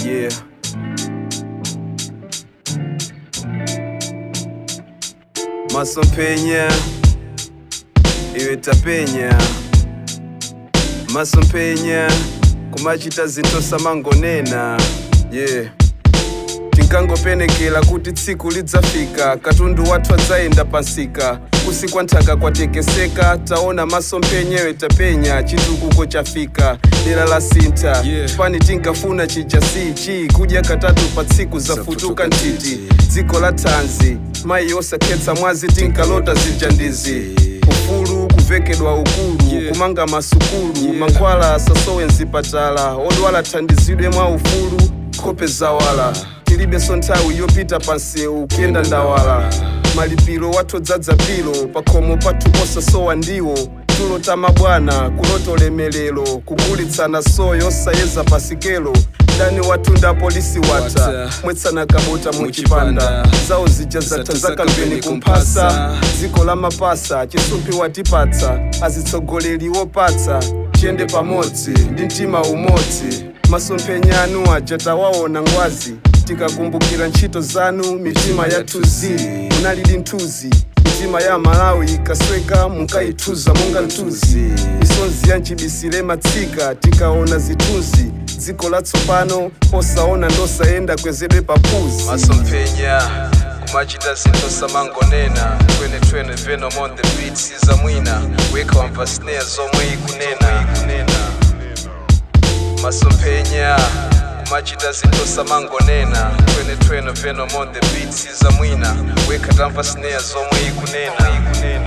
Yeah. Masompenya iwe tapenya masompenya kumachita zinthu samangonena yeah tinkangopenekera kuti tsiku lidzafika katundu wathu adzayenda pansika kusikwa nthaka kwatekeseka taona masomphenyewe tapenya chitukuko chafika dera la sintha Yeah. pani tinkafuna chija sichi kudya katatu pa tsiku zafutuka ntiti dziko la thanzi mayi osakhetsa mwazi tinkalota zija ndizi ufulu kuvekedwa ukulu Yeah. kumanga masukulu Yeah. mankhwala asasowe mzipatala odwala thandizidwe mwa ufulu khope zawala tilibenso nthawi yopita pansewu kuyenda ndawala malipiro wathu odzadza pilo pakhomo pathu posasowa ndiwo tulo tamabwana kulota ulemelero kugulitsana soyo osayeza pasikelo dani wathu nda polisi wata Wata. mwetsana kabota muchipanda Muchipanda. zawo zija zatha Zatha zakambeni zakambeni kumphasa kumphasa. dziko la mapasa chisumpi watipatsa azitsogoleri wopatsa tiyende pamodzi ndi mtima umodzi masomphenya anu aja tawaona ngwazi tikakumbukira ntchito zanu mitima yathuzi munalidi nthuzi mitima ya malawi ikasweka munkayithuza monga nthuzi misonzi ya mchibisire matsika tikaona zithunzi dziko latsopano posaona ndosayenda kwezedwe paphuzi masomphenya kumachita zinthu samangonena twenetwene venom on the beats zamwina weka wamva snare zomwe ikunena masomphenya kumachita zinthu samangonena twenetwene venom on the beats zamwina weka tamva snare zomwe ikunena